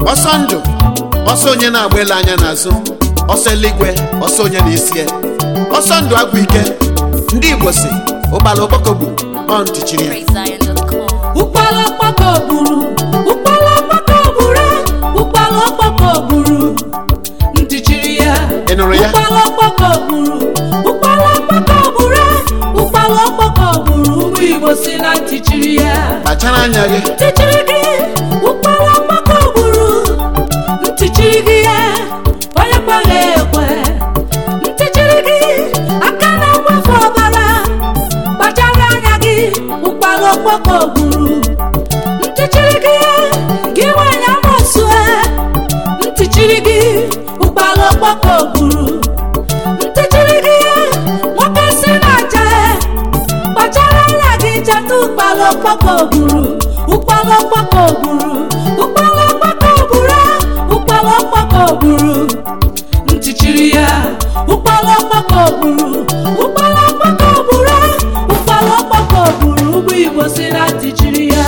ọsọ ndụ ọsọ onye na-agba ele anya n'azụ ọsọ eluigwe ọsọ onye na-esi ya ọsọ ndụ agwụ ike ndị igbo si ụgbala okpokogbu ọ ntị chiri ya PraiseZion.com. ụkpala ọkpọkọ gburu ụkpala ọkpọkọ gburu ụkpala ọkpọkọ gburu ntị chiri ya Ị nụrụ ya? ụkpala ọkpọkọ gburu ụkpala ọkpọkọ gburu ụkpala ọkpọkọ gburu ụmụ igbo si na ntị chiri ya kpachara anya gị ntị chiri gị ụkpala ọkpọkọ gburu ntị chiri gị ya onye kweghị ekwe ntị chiri gị aka na-agbafe ọbara kpachara anya gị ụkpala ọkpọkọ gburu ntị chiri gị gị nwanyị amosu ntị chiri gị ụkpala ọkpọkọ gburu ntị chiri gị nwoke si na-aja kpachara anya gị cheta ụkpala ọkpọkọ gburu ụkpala ọkpọkọ gburu ụkpala ọkpọkọ gburu ụkpala ọkpọkọ gburu ntị chiri ya ụkpala ọkpọkọ gburu ụkpala ọkpọkọ gburu ụkpala ọkpọkọ gburu ụgbọ igbo si na ntị chiri ya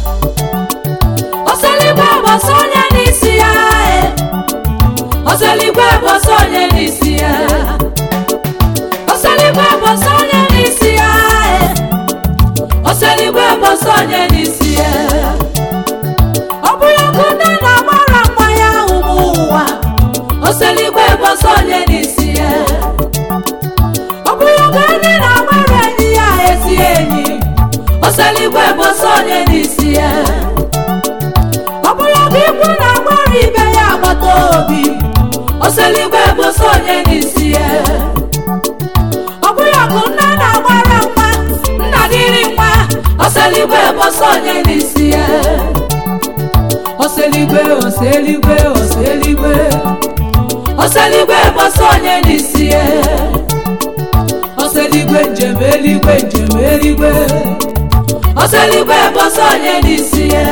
ọsọligwe bọsọ onye n'isi ya eh. ọsọligwe bọsọ onye n'isi ya ọsọligwe bọsọ onye n'isi ya eh. ọsọligwe bọsọ onye n'isi ya ọ bụ ya bụ nne na-agbara nwa ya ụmụ ụwa ọsọligwe bọsọ onye n'isi ya ọ bụ ya bụ enyi na-agbara enyi ya ezi enyi ọsọligwe bọsọ onye n'isi ya ọ bụ ya bụ ikwu na-agbara ibe ya agbata obi ọsọligwe bọsọ onye n'isi ya ọ bụ ya bụ nne na-agbara nwa nna dịrị nwa ọsọligwe bọsọ onye n'isi ya ọsọligwe ọsọligwe ọsọligwe ọsọligwe bọsọ onye n'isi ya ọsọligwe njem eligwe njem eligwe ọsọligwe bọsọ onye n'isi ya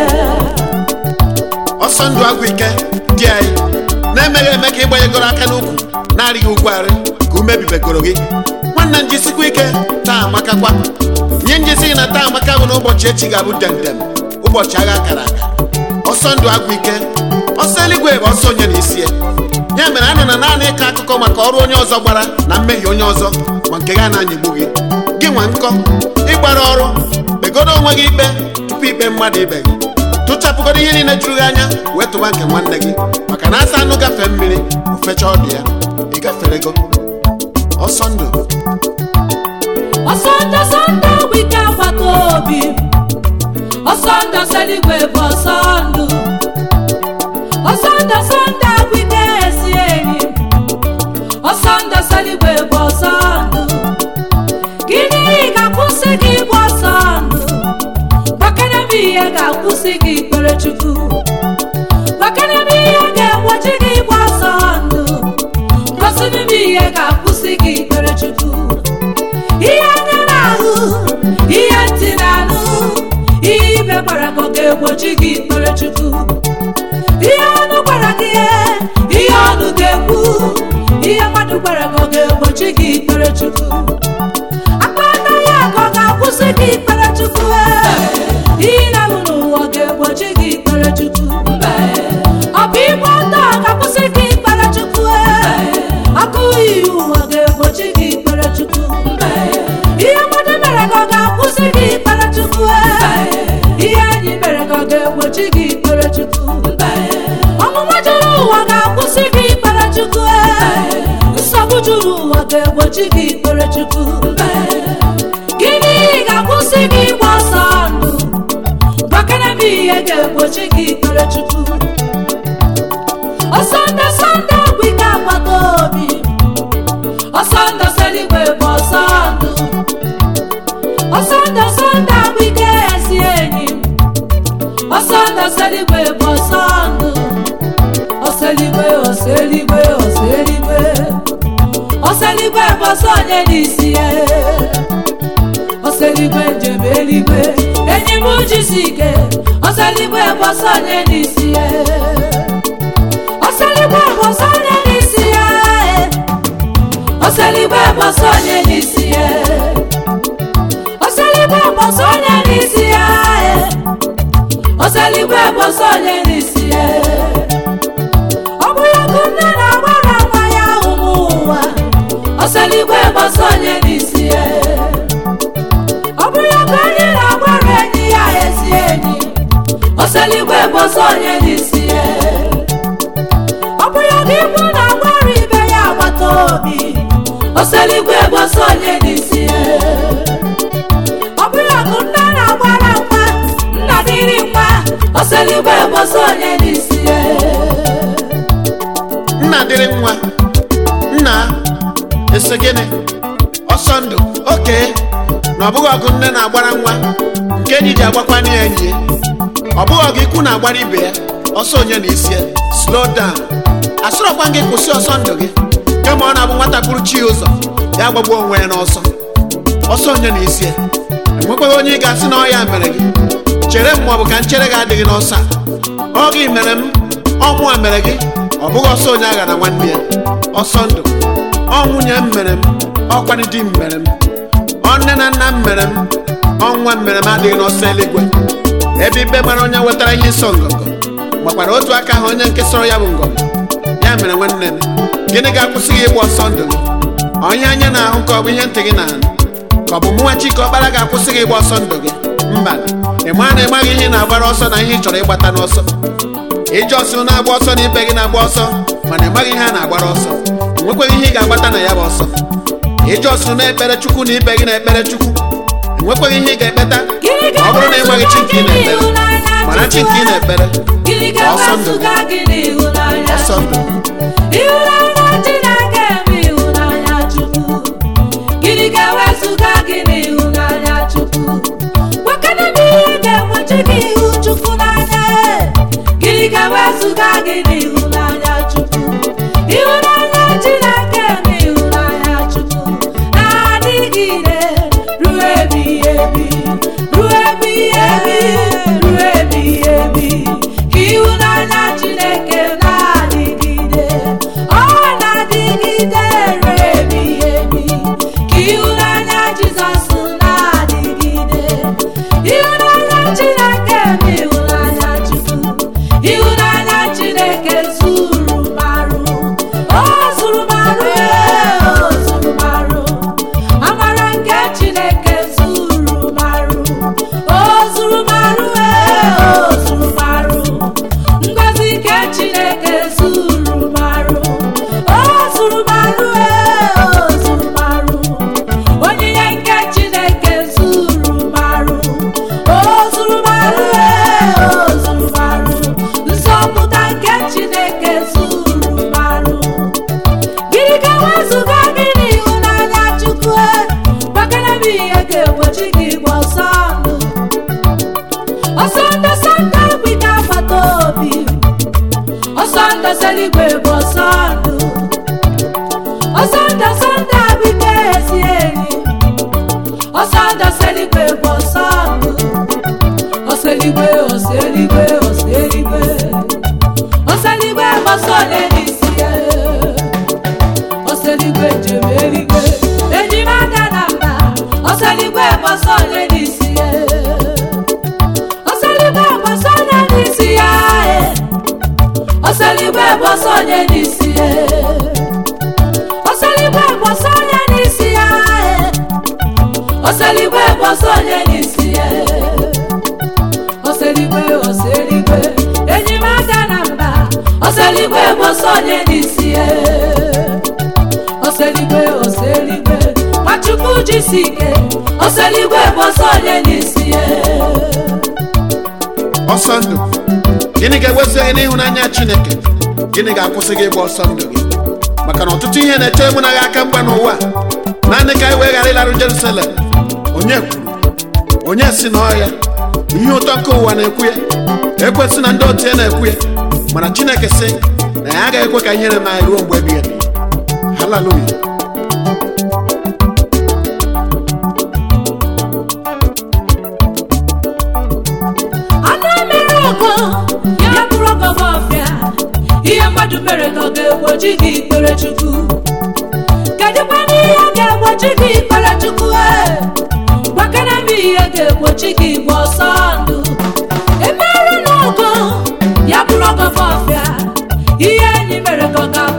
ọsọ ndụ agwụ ike dị anyị na-emeghị eme ka ịgbanyegoro aka n'ukwu na-arịghị ugwu arị ka ume bibegoro gị nwanne njisikwa ike taa amakakwa nye njisi gị na taa amaka bụ na ụbọchị echi ga-abụ demdem ụbọchị agha akara aka ọsọ ndụ agwụ ike ọsọ eluigwe bụ ọsọ onye na-esi ya ya mere anọ na naanị ịkọ akụkọ maka ọrụ onye ọzọ gbara na mmehie onye ọzọ ma nke ga na-anyịgbu gị gị nwa nkọ ịgbara ọrụ kpegodo onwe gị ikpe tupu ikpe mmadụ ibe gị tụchapụgodo ihe niile juru gị anya wee tụba nke nwanne gị maka na asa anụ gafee mmiri ofecha ọdụ ya ịgaferego ọsọ ndụ ọsọ ndụ ọsọ ndụ bụ ike agbata obi ọsọ ndụ ọsọ eluigwe bụ ọsọ ndụ ọsọ ndụ ọsọ ndụ bụ ike esi enyi ọsọ ndụ ọsọ eluigwe bụ ọsọ ndụ gịnị ga-akwụsị gị bụ ọsọ ndụ gbakere m ihe ga-akwụsị gị ikpere chukwu gbakere m ihe ga-egbochi gị bụ ọsọ ndụ gosiri m ihe ga-akwụsị gị ikpere chukwu ihe anya na-ahụ ihe ntị na-anụ ihe ibe gwara gị ọ ga-egbochi gị ikpere chukwu ihe ọnụ gwara gị ihe ọnụ ga-ekwu ihe mmadụ gwara gị ọ ga-egbochi gị ikpere chukwu aka anaghị aga ọ ga-akwụsị gị ikpere chukwu ihe na-ahụ n'ụwa ọ ga-egbochi gị ikpere chukwu ọ bụ igwe ọtọ ọ ga-akwụsị gị ikpere chukwu ọkụ iyi ụwa ga-egbochi gị ikpere chukwu ihe mmadụ mere ka ọ ga-akwụsị gị ikpere chukwu ihe enyi mere ka ọ ga-egbochi gị ikpere chukwu ọmụma juru ụwa ga-akwụsị gị ikpere chukwu nsogbu juru ụwa ga-egbochi gị ikpere chukwu gịnị ga-akwụsị gị ịgba ọsọ ndụ gbakere m ihe ga-egbochi gị ikpere chukwu ọsọ ndụ ọsọ ndụ bụ ike agbata obi ọsọ ndụ ọsọ eluigwe bụ ọsọ ndụ ọsọ ndụ ọsọ ndụ bụ ike ezi enyi ọsọ ndụ ọsọ eluigwe bụ ọsọ ndụ ọsọ eluigwe ọsọ eluigwe ọsọ eluigwe ọsọ eluigwe bụ ọsọ onye n'isi ya ọsọ eluigwe njem eluigwe enyi m jisi ike ọsọ eluigwe bụ ọsọ onye n'isi ya ọsọ eluigwe bụ ọsọ onye n'isi ya ọsọ eluigwe bụ ọsọ onye n'isi ya ọsọ eluigwe bụ ọsọ onye n'isi ya ọsọ eluigwe bụ ọsọ onye n'isi ya nne na-agbara nwa ya ụmụ ụwa ọsọligwe gbasa onye n'isi ya ọ bụrụ ya ka onye na-agbara enyi ya ezi enyi ọsọligwe gbasa onye n'isi ya ọ bụrụ ya ka ikwu na-agbara ibe ya agbata obi ọsọligwe gbasa onye n'isi ya ọ bụrụ ya ka nne na-agbara nwa nna dịrị nwa ọsọligwe gbasa onye n'isi ya nna dịrị nwa nna ese gịnị ọsọ ndụ oke na ọ bụghị ọgụ nne na-agbara nwa nke enyi ji agbakwana ya enyi ya ọ bụghị ọgụ ikwu na-agbara ibe ya ọsọ onye na isi ya slow down asọrọkwa gị kwụsị ọsọ ndụ gị kama ọ na-abụ nwata bụrụ chi ụzọ ya gbagbuo onwe ya n'ọsọ ọsọ onye na isi ya enwekwaghị onye ị ga-asị na ọ ya mere gị chere m ma ọ bụ ka nchere gị adịghị n'ọsọ a ọ gị mere m ọnwụ a mere gị ọ bụghị ọsọ onye agha na nwanne ya ọsọ ndụ ọ nwunye m mere m ọkwanị di m mere m ọ nne na nna m mere m ọnwa m mere m adịghị n'ọsọ eluigwe ebe ikpe mara onye wetara ihe ịsọ ngọngọ gbakwara otu aka ahụ onye nke sọrọ ya bụ ngọngọ ya mere nwanne m gịnị ga-akwụsị gị ịgba ọsọ ndụ gị onye anya na-ahụ ka ọ bụ ihe ntị gị na-anụ ka ọ bụ mụnwa chike ọkpara ga-akwụsị gị ịgba ọsọ ndụ gị mba ị maa na ịmaghị ihe ị na-agbara ọsọ na ihe ị chọrọ ịgbata n'ọsọ ije ọsọ na-agba ọsọ na ibe gị na-agba ọsọ mana ị maghị ihe a na-agbara ọsọ enwekweghị ihe ị ga-agbata na ya bụ ọsọ ije ọsọ na-ekpere chukwu na ibe gị na-ekpere chukwu enwekweghị ihe ị ga-ekpeta ọ bụrụ na ị maghị chi nke ị na-ekpere mana chi nke ị na-ekpere Gịnị ọsọ ndụ gị ga-ewezụga gị n'ịhụnanya ọsọ ndụ ịhụnanya Chineke bụ ịhụnanya Chukwu gịnị ga-ewezụga gị n'ịhụnanya Chukwu gwakana m ihe ga-egbochi gị ihu Chukwu n'anya gịnị ga-ewezụga gị n'ịhụnanya Chukwu ịhụnanya Chineke bụ ịhụnanya Chukwu na-adịgide ruo ebighị ebi ruo ebighị ebi ruo ebighị ebi ka ịhụnanya Chineke na-adịgide ọ na-adịgide ruo ebighị ebi ka ịhụnanya Jizọs na-adịgide ịhụnanya Chineke bụ ịhụnanya Chukwu ịhụnanya Chineke zuru marụ o zuru marụ ee, o zuru marụ amara nke Chineke zuru marụ o zuru marụ ee, o zuru marụ ngọzi nke Chineke zuru marụ o zuru marụ ee, o zuru marụ onyinye nke Chineke zuru marụ o zuru marụ ee, o zuru marụ nzọpụta nke Chineke zuru marụ gịnị ka wezụga gị n'ịhụnanya Chukwu gbakere m ihe ga-egbochi gị ịgba ọsọ ndụ ọsọ ndụ sọnde bụ ike agbata obi ọsọ ndụ seligwe bụ ọsọ ndụ ọsọ ndụ sọnde bụ ike ezi enyi ọsọ ndụ seligwe bụ ọsọ ndụ ọsọ eligwe ọsọ eligwe ọsọ eligwe ọsọ eligwe bụ ọsọ ole n'isi ya ọsọligwe njem eligwe enyi m aka na mba ọsọligwe gbasa onye n'isi ya ọsọligwe gbasa onye n'isi ya eh. ọsọligwe gbasa onye n'isi ya ọsọligwe gbasa onye n'isi ya eh. ọsọligwe gbasa onye n'isi ya ọsọligwe ọsọligwe enyi m aka na mba ọsọligwe gbasa onye n'isi ya ọsọligwe ọsọligwe nwachukwu jisi ike ọsọligwe bụ ọsọ onye n'isi ya ọsọ ndụ gịnị ga-ewezi gị n'ịhụnanya chineke gịnị ga-akwụsị gị ịgba ọsọ ndụ gị maka na ọtụtụ ihe na-echere mụ na gị aka mgba n'ụwa a. naanị ka anyị wee ghara ịlarụ jerusalem onye kwuru onye si na ọya ihe ụtọ nke ụwa na-ekwu ya ekwesị na ndị otu ya na-ekwu ya mana chineke sị na ya agaghị ekwe ka ihere m anyị ruo mgbe ebighị ebi haleluya anụ mere ọgọ ya bụrụ ọgọ m ọfịa ihe mmadụ mere ka ọ ga-egbochi gị ikpere chukwu kedụkwa n'ihe ga-egbochi gị ikpere chukwu ee gbakere m ihe ga-egbochi gị igba ọsọ ndụ emere n'ọgọ ya bụrụ ọgọ m ọfịa ihe enyi mere ka ọ ga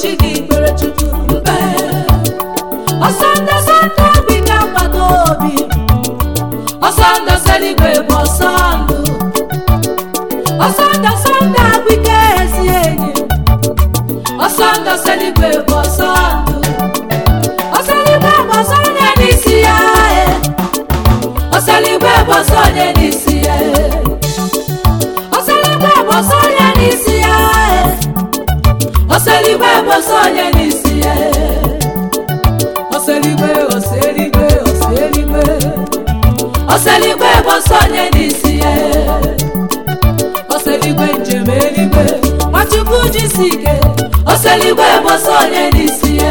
chi gị kpere chukwu mbe ọsọ ndụ sọndụ obi ga-akwado obi ọsọ ndụ seligwe bụ ọsọ ndụ ọsọ ndụ sọndụ agbike ezi enyi ọsọ ndụ seligwe bụ ọsọ ndụ ọsọ eluigwe bụ ọsọ onye n'isi ya e. ọsọ eluigwe bụ ọsọ onye n'isi ya e. ọsọ eluigwe bụ ọsọ onye n'isi ya e. ọsọ eluigwe bụ ọsọ onye n'isi ya e. ọsọ eluigwe ọsọ eluigwe ọsọ eluigwe ọsọ eluigwe bụ ọsọ onye n'isi ya e. ọsọ eluigwe njem eluigwe nwachukwu jisi ike ọsọ eluigwe bụ ọsọ onye n'isi ya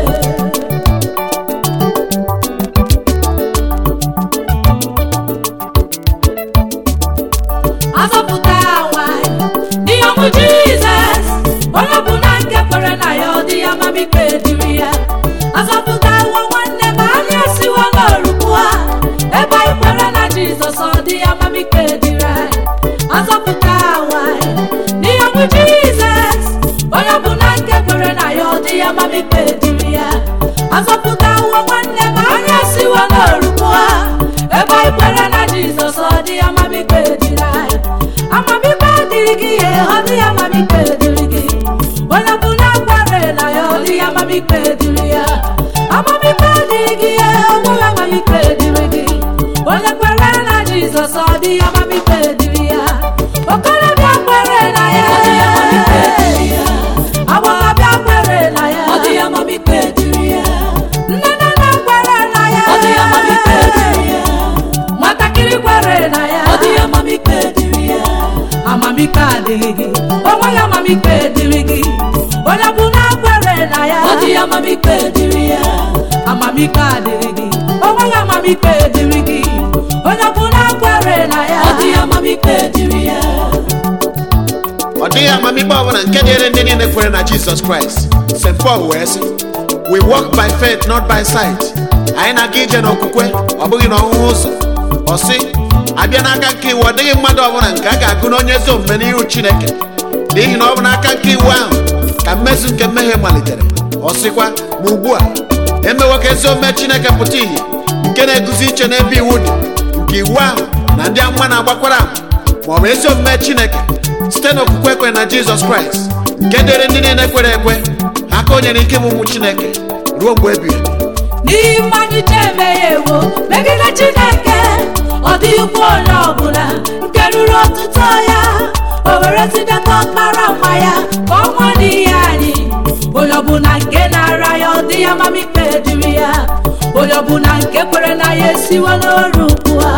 azọpụta nwanyị n'ihe ọmụ jizọs onye bụ na nke kwere na ya ọ dị ya mamikpe dịrị ya azọpụta nwa nwanne ma anyị esiwo n'orukwu ha ebe anyị kwere na jizọs ọ dị ya mamikpe dịrị anyị azọpụta nwanyị n'ihe ọmụ jizọs onye bụ na nke kwere na ya ọ dị ya mamikpe dịrị ya azọpụta nwa nwanne ma anyị esiwo n'orukwu ha ebe anyị kwere na jizọs ọ dị ya mamikpe dịrị anyị amamikpe dịrị gị ihe ọ dị ya amamikpe dịrị gị onye bụ na kwere na ya ọ dị ya amamikpe dịrị ya amamikpe dịrị gị ihe onweghị amamikpe dịrị gị onye kwere na jizọs ọ dị ya amamikpe dịrị ya okorobịa kwere na ya Ọ dị ya amamikpe dịrị ya. agbọghọbịa kwere na ya Ọ dị ya amamikpe dịrị ya. nne na nna kwere na ya Ọ dị ya amamikpe dịrị ya. nwatakịrị kwere na ya Ọ dị ya amamikpe dịrị ya. amamikpe adịghị gị onweghị amamikpe dịrị gị onye bụ na kwere na ya Ọ dị ya amamikpe dịrị ya. amamikpe adịghị gị onweghị amamikpe dịrị gị onye bụ na kwere na ya Ọ dị ya amamikpe dịrị ya. ọ dịghị amamikpe ọbụla nke dịrị ndị niile kwere na jizọs kraịst st paul wee sị we walk by faith not by sight anyị na-aga ije n'okwukwe ọ bụghị n'ọhụhụ ụzọ ọ sị abịa n'aka nke iwu ọ dịghị mmadụ ọbụla nke a ga-agụ n'onye ezi omume n'ihu chineke n'ihi na ọ bụ n'aka nke iwu ahụ ka mmezu nke mmehie malitere ọ sịkwa ma ugbu a emewo ka ezi omume chineke pụta ìhè nke na-eguzi iche n'ebe iwu dị nke iwu ahụ na ndị amụma na-agbakwara ama ma ọ bụ ezi omume chineke site n'okwukwe ekwe na jizọs kraịst nke dịrị ndị niile kwere ekwe aka o nyere ike ịmụ ụmụ chineke ruo mgbe ebighị ebi. n'ihi mmadụ ji emeghewo megide chineke ọ dịghịkwa onye ọbụla nke ruru ọtụtụ ya o were zidata ọkpara nwa ya ka ọ nwụọ n'ihi anyị onye ọbụla nke na-ara ya ọ dị ya mamikpe dịrị ya onye ọbụla nke kwere na ya esiwo n'oru ukwu ha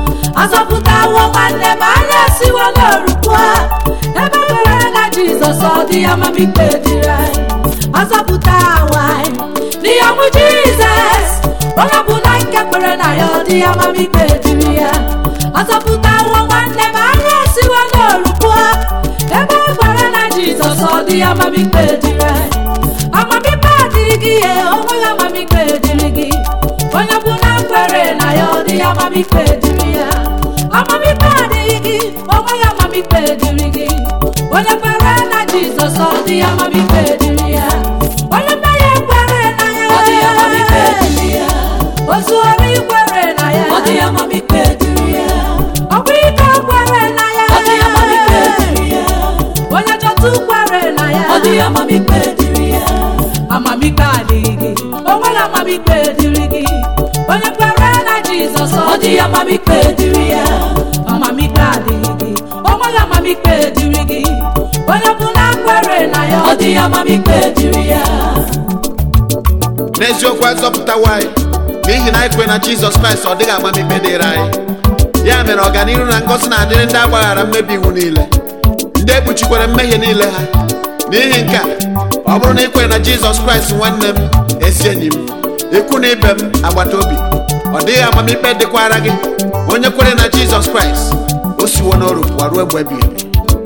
azọpụtawo nwanne ma anyị esiwo n'orukwu ha ebe kwere na jizọs ọ dị ya mamikpe dịrị anyị azọpụta nwanyị n'ihe ọmụ jizọs onye ọbụla nke kwere na ya ọ dị ya amamikpe dịrị ya azọpụtawo nwanne ma anyị esiwo n'orukwu ha ebe e kwere na jizọs ọ dị ya amamikpe dịrị anyị amamikpe adịrị gị ihe onweghị amamikpe dịrị gị onye ọbụla kwere na ya ọ dị ya amamikpe dịrị ya amamikpe adịghị gị onweghị amamikpe dịrị gị onye kwere na jizọs ọ dị ya amamikpe dịrị ya onye mmehie kwere na ya Ọ dị ya amamikpe dịrị ya. ozu ori kwere na ya Ọ dị ya amamikpe dịrị ya. ọkwa ike kwere na ya Ọ dị ya amamikpe dịrị ya. onye jọtụ kwere na ya Ọ dị ya amamikpe dịrị ya. amamikpe adịghị gị onweghị amamikpe dịrị gị onye kwere na jizọs Ọ dị ya amamikpe dịrị ya. amamikpe adịghị gị onweghị amamikpe dịrị gị onye ọbụla kwere na ya Ọ dị ya amamikpe dịrị ya. n'eziokwu azọpụtawo anyị n'ihi na anyị kwere na jizọs kraịst ọ dịghị amamikpe dịrị anyị ya mere ọganihu na ngọzi na-adịrị ndị agbaghara mmebi iwu niile ndị ekpuchikwere mmehie niile ha n'ihi nke a ọ bụrụ na ị kwere na jizọs kraịst nwanne m ezi enyi m ikwu na ibe m agbata obi ọ dịghị amamikpe dịkwara gị onye kwere na jizọs kraịst o siwo n'oru pụọ ruo mgbe ebighị ebi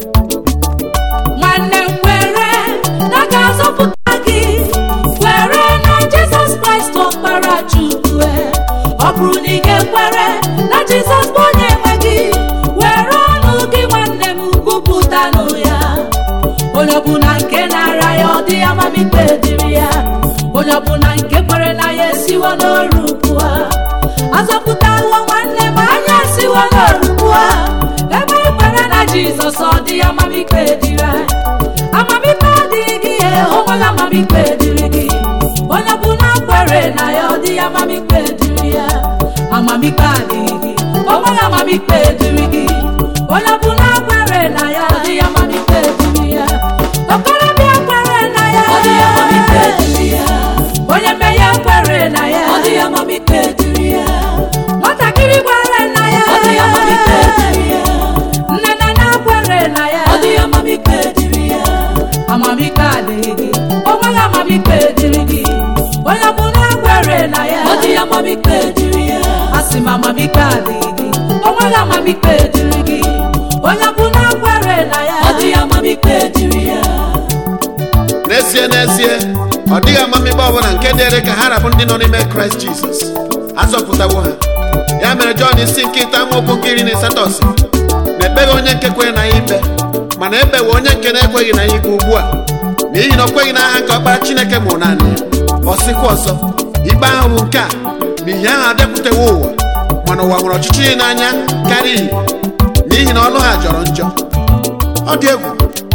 nwanne m kwere na a ga-azọpụta gị kwere na jizọs kraịst ọkpara chukwu ọ bụrụ na ị ga-ekwere na jizọs bụ onye nwe gị were ọnụ gị nwanne m kwupụtanụ ya onye ọbụla nke na-ara ya ọ dị ya amamikpe dịrị ya onye ọbụla nke kwere na ya esiwo n'ọrụ pụọ azọpụtawo nwanne m anya esiwo n'ọrụ pụọ ebe ị kwere na jizọs ọ dị ya amamikpe dịrị anyị amamikpe adịghị gị ya onwere amamikpe dịrị gị onye ọbụla kwere na ya ọ dị ya amamikpe dịrị ya amamikpe adịghị gị onwere amamikpe dịrị gị onye ọbụla kwere na ya ọ dị ya amamikpe dịrị ya okorobịa kwere na ya Ọ dị ya amamikpe dịrị ya. onye mmehie kwere na ya Ọ dị ya amamikpe dịrị ya. nwatakịrị kwere na ya Ọ dị ya amamikpe dịrị ya. nne na nna kwere na ya Ọ dị ya amamikpe dịrị ya. amamikpe adịghị gị onweghị amamikpe dịrị gị onye ọbụla kwere na ya Ọ dị ya amamikpe dịrị ya. asị m amamikpe adịghị gị onweghị amamikpe dịrị gị onye ọbụla kwere na ya Ọ dị ya amamikpe dịrị ya. n'ezie n'ezie ọ dịghị amamikpe ọbụla nke dịrị ka ha rabụ ndị nọ n'ime kraịst jizọs azọpụtawo ha ya mere jọn isi nke ite amaokwu nke iri na asatọ si na ekpeghị onye nke kwere na ya ikpe mana ekpewe onye nke na-ekweghị na ya ikpe ugbu a n'ihi na o kweghị n'aha nke ọkpara chineke mụrụ naanị ya ọ sịkwa ọzọ ikpe ahụ bụ nke a n'ihi ahụ abịakwutewo ụwa mana ụwa nwere ọchịchịrị n'anya karịa ihe n'ihi na ọlụ ha jọrọ njọ ọ dị egwu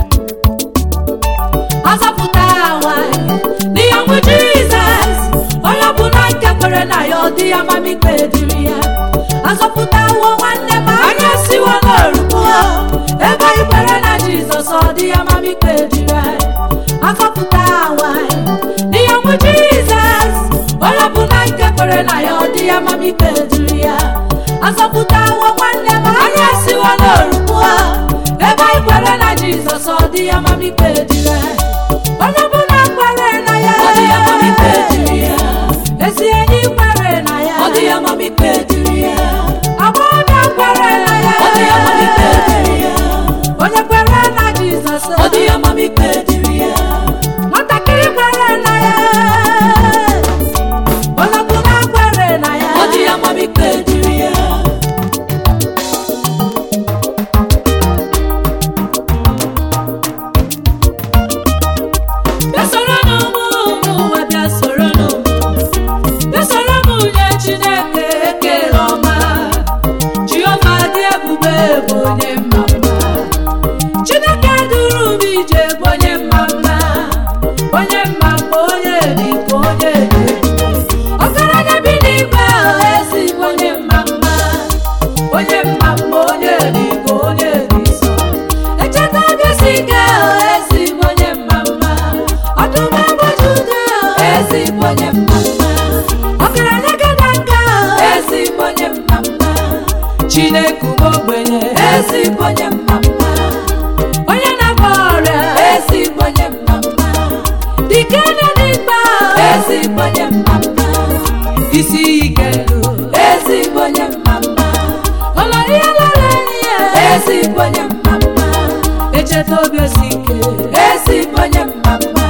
azọpụta nwanyị n'ihe ọnwụ jizọs onye ọbụla nke kwere na ya ọ dị ya amamikpe dịrị ya azọpụtawo nwanne m anya siwo n'orukwu ebe anyị kwere na jizọs ọ dị ya amamikpe dịrị anyị azọpụta nwanyị n'ihe ọnwụ jizọs onye ọbụla nke kwere na ya ọ dị ya amamikpe dịrị ya azọpụtawo nwanne m anya siwo n'orukwu ebe anyị kwere na jizọs ọ dị ya amamikpe dịrị anyị onye ọbụla kwere na ya Ọ dị ya amamikpe dịrị ya. ezi enyi kwere na ya Ọ dị ya amamikpe dịrị ya. agbọghọbịa kwere na ya Ọ dị ya amamikpe dịrị ya. onye kwere na jizọs Ọ dị ya amamikpe dịrị ya. nwatakịrị kwere na ya onye ọbụla kwere na ya Ọ dị ya amamikpe dịrị ya. bịa soro n'ụmụ ụmụ ụwa bịa soro n'ụmụ bịa soro m nye chineke ekele ọma jehova dị ebube bụ onye mma mma chineke duru m ije bụ onye mma mma onye mma mma onye dị ka onye dị ọgaranya bi n'igwe ahụ ezi bụ onye mma mma onye mma mma onye dị ka onye dị nsọ echeta gịsi ike ahụ ezi bụ onye mma mma ọdụm ebe jude ahụ ezi bụ onye mma mma ọgaranya gada nka ahụ ezi bụ onye mma mma chineke ugbo ogbenye ezi bụ onye mma mma onye na-agba ọrịa ezi bụ onye mma mma dike na n'ikpe ahụ ezi bụ onye mma mma isi ike ndụ ezi bụ onye mma mma ọlọrọ ihe lọrọ ihe ezi bụ onye mma mma echeta obi osi ike ezi bụ onye mma mma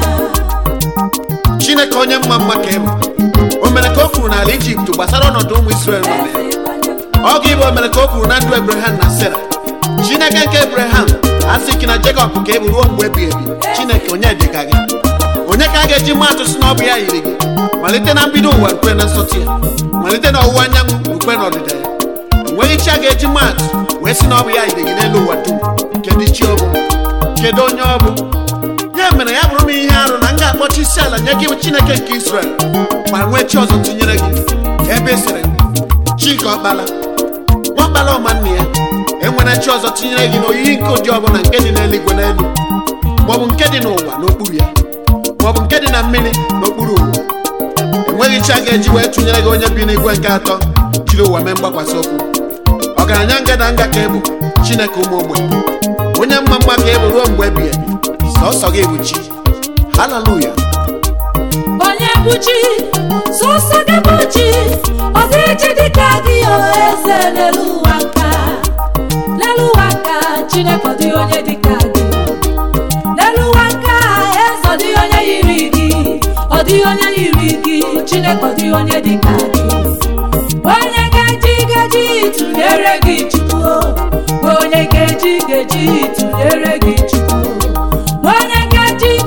chineke onye mma mma ka ịbụ o mere ka o kwuru n'ala ijipt gbasara ọnọdụ ụmụ israel nọ na ya ezi bụ onye mma ọ ga-ịbụ o mere ka o kwuru na ndụ ebraham na sera chineke nke ebraham asị gị na jekọb ka ịbụ ruo mgbe ebighị ebi chineke onye dịka gị onye ka a ga-eji maa atụ si na ọ bụ ya yiri gị malite na mbido ụwa rukwe na nsọtụ ya malite na ọwụwa anyanwụ rukwe na ọdịda ya enweghị chi a ga-eji maa atụ wee sị na ọ bụ ya yiri gị n'elu ụwa dum kedu chi ọ bụ kedu onye ọ bụ ya mere ya bụrụ m ihe arụ na m ga-akpọchi isi ala nye gị bụ chineke nke israel ma nwee chi ọzọ tụnyere gị ebe sịrị chika ọkpala nwakpala ọma nna ya enwere chi ọzọ tinyere gị n'oyiyi nke ụdị ọbụla nke dị n'eluigwe n'elu maọbụ nke dị n'ụwa n'okpuru ya maọbụ nke dị na mmiri n'okpuru ụwa enweghị chi a ga-eji wee tụnyere gị onye bi n'igwe nke atọ jiri ụwa mee mgbakwasị okwu ọgaranya ngada nga ka ebu chineke ụmụ ogbenye onye mma mma ka ebu ruo mgbe ebighị ebi sọsọ gị bụ chi haleluya onye bụ chi sọsọ gị bụ chi ọ dịghị chi dịka gị o eze n'elu ụwa nka n'elu ụwa nka chineke ọ dịghị onye dịka gị n'elu ụwa nka eze ọ dịghị onye yiri gị ọ dịghị onye yiri gị chineke ọ dịghị onye dịka gị onye ga-eji gaji tụnyere gị chukwu onye ga-eji gaji tụnyere gị chukwu onye gaji gaji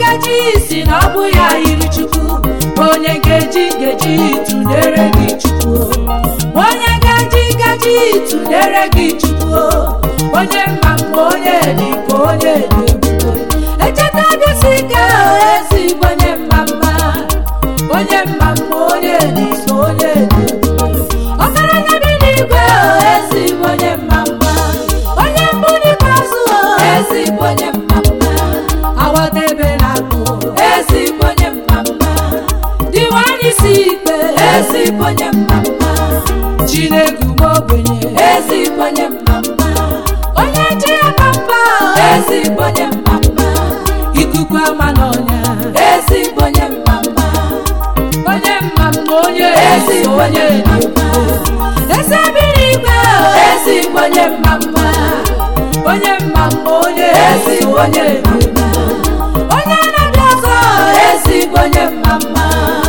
si na ọ bụ ya yiri chukwu onye nkeji nkeji tụnyere gị chukwu onye nkeji nkeji tụnyere gị chukwu onye mma mma onye dị ka onye dị ebube echeta bịasi ike ezigbo onye mma mma onye mma mma onye dị ka onye dị ebube ọgaranya bi n'igwe ezigbo onye mma mma onye mbụ n'ikpeazụ ezigbo onye mma mma awadebe na akụ ezigbo onye mma mma diwani si ikpe ezigbo onye mma mma chineke ugbo ogbenye ezigbo onye mma mma onye ji ya papa ezigbo onye mma mma ikuku ama n'ọnya ezigbo onye mma mma onye mma mma onye ezigbo onye dị mma eze biri igwe ezigbo onye mma mma onye mma mma onye ezigbo onye dị mma onye na-abịa ọzọ ezigbo onye mma mma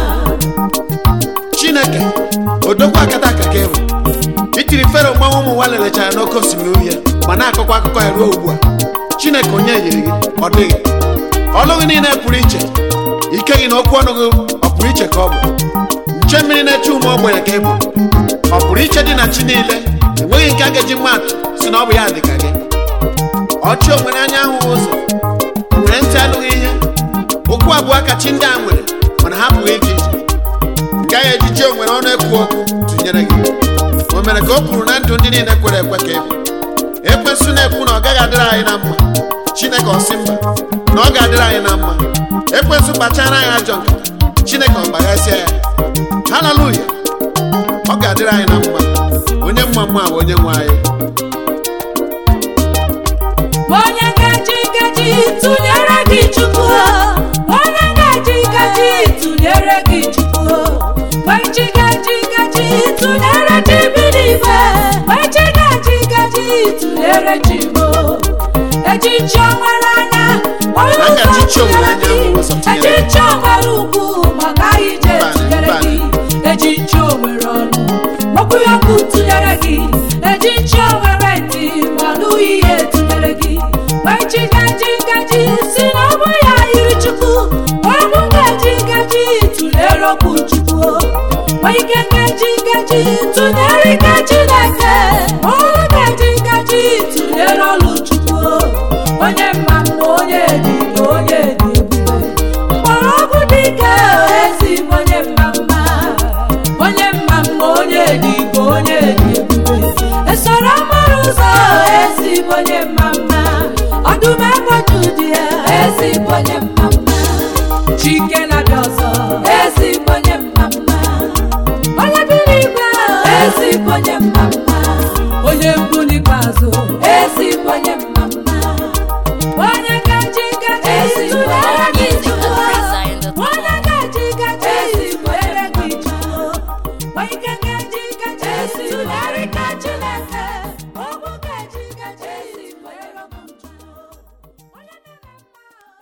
chineke odogwu akata aka ka ịbụ itiri fero mmanwụ ụmụ nwa lelechara n'oke osimiri uhie ma na-akọkwa akụkọ ya ruo ugbu a chineke onye yiri gị ọ dịghị ọlụ gị niile pụrụ iche ike gị na okwu ọnụ gị ọ pụrụ iche ka ọ bụ nche mmiri na-eche ụmụ ogbenye ka ị bụ ọ pụrụ iche dị na chi niile enweghị nke a ga-eji mma atụ si na ọ bụ ya dị ka gị ọchị o nwere anya ahụghị ụzọ nwere ntị anụghị ihe ụkwụ abụọ ka chi ndị a nwere mana ha pụghị ije ije gaghị ejiji o nwere ọnụ ekwu okwu tụnyere gị o mere ka o kwuru na ndụ ndị niile kwere ekwe ka ịbụ ekwensụ na-ekwu na ọ gaghị adịrị anyị na mma chineke ọsị mba na ọ ga-adịrị anyị na mma ekwensụ kpachara anyị ajọ nkata chineke ọgbaghasịa ya haleluya ọ ga-adịrị anyị na mma onye mma mma bụ onye nwe anyị onye ngaji ngaji tụnyere gị chukwu onye ngaji ngaji tụnyere gị chukwu wechi ngaji ngaji tụnyere chi bilibe wechi ngaji ngaji tụnyere chi mo echichi onwere anya onye Na ngaji ụzọ chi onwere anya tụnyere bụ ụzọ gị tụnyere gị. echichi onwere ugwu maka ije Mbanị, tụnyere mbanị. gị echichi onwere ọnụ okwu ya okwu tụnyere gị echichi onwere ntị manụ ihe tụnyere gị wechi ngaji ngaji si na ọ bụ ya yiri chukwu ọnụ ngaji ngaji tụnyere okwu chukwu ma ike ngaji ngaji tụnyere ike chineke ọnụ ngaji ngaji tụnyere ọlụ chukwu onye mma mma onye dị ka onye dị ebube mgbọrọgwụ dike ezigbo onye mma mma onye mma mma onye dị ka onye dị ebube esoro mara ụzọ ezigbo onye mma mma ọdụm egboju dị ya ezigbo onye mma